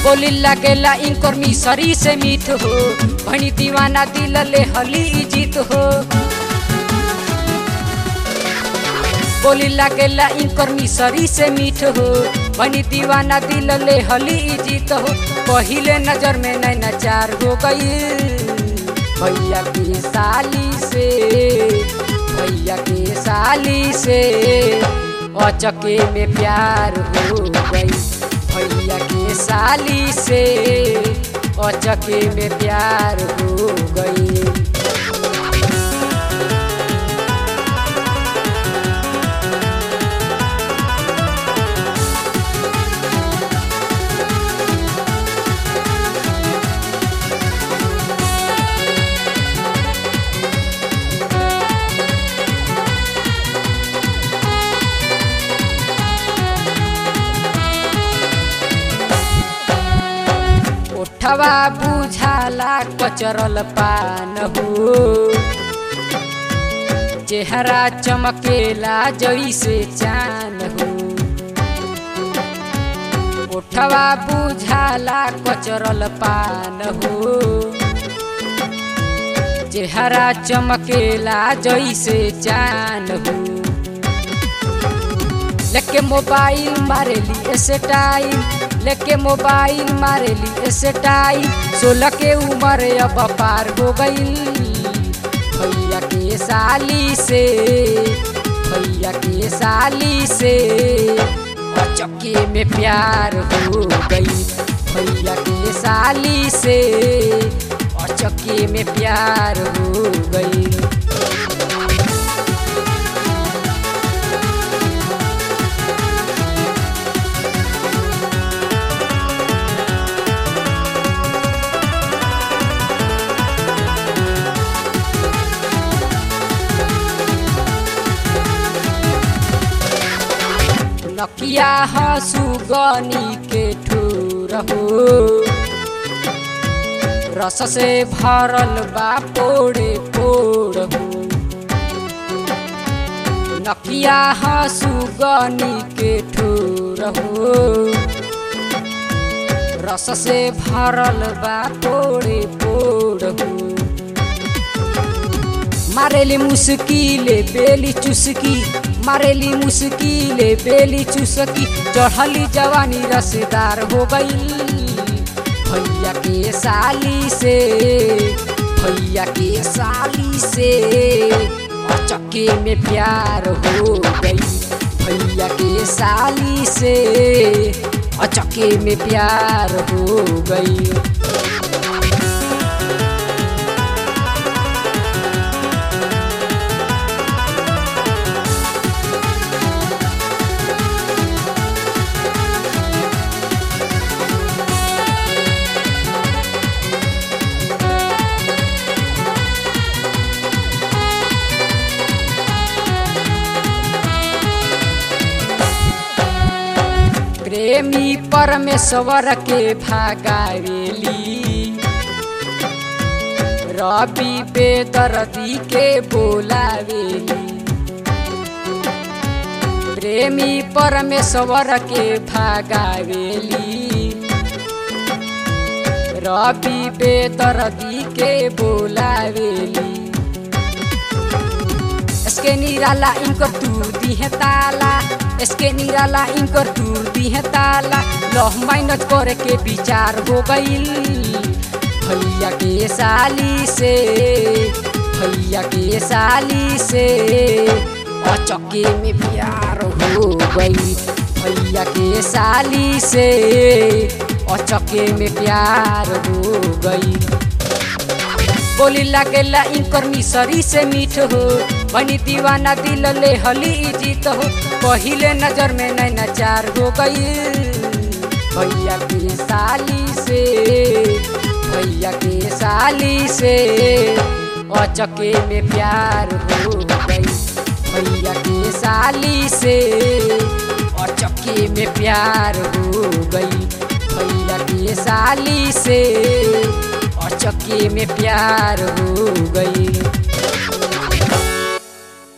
बोली लगेला इनकर मिसरी से मीठ हो भनी दीवाना दिल ले हली जीत हो बोली लगेला इनकर मिसरी से मीठ हो भनी दीवाना दिल ले हली जीत हो पहिले नजर में नैना चार हो गई भैया की साली से भैया की साली से अचके में प्यार हो गई भैया के साली से अचके में प्यार हो गई ओठवा बुझाला कचरल पान हो चेहरा चमकेला जैसे चान हो ओठवा बुझाला कचरल पान हो चेहरा चमकेला जैसे चान हो लेके मोबाइल मारेली स्टाइल लेके मोबाइल मारेली स्टाइल सोलह के उम्र अब पार हो गई भैया के साली से भैया के साली से चक्के में प्यार हो गई भैया के साली से चक्के में प्यार हो गई नकिया हसुगनी के ठूर हो रस से भरल बा पोड़े पोड़ हो नकिया हसुगनी के ठूर हो रस से भरल बा पोड़े पोड़ हो मारेली मुस्किले बेली चुस्की मारेली मुस्किले बेली चुसकी चढ़ली जवानी रसदार हो गई भैया के साली से भैया के साली से चक्के में प्यार हो गई भैया के साली से चक्के में प्यार हो गई प्रेमी परमेश्वर के भागावेली रवि बेदर्दी के बोलावेली प्रेमी परमेश्वर के भागावेली रवि बेदर्दी के बोलावेली इसके निराला इनकर तू दी है ताला इसके निराला इनकर दूर दी है ताला लह माइनस करे के विचार हो गईल भैया के साली से भैया के साली से चक्के में प्यार हो गई भैया के साली से चक्के में प्यार हो गई बोली लागेला इनकर मिसरी से मीठ हो बनी दीवाना दिल ले हली जीत हो पहिले नजर में नैना चार हो गई भैया के साली से भैया के साली से अचके में प्यार हो गई भैया के साली से अचके में प्यार हो गई भैया के साली से और चक्के में प्यार हो गई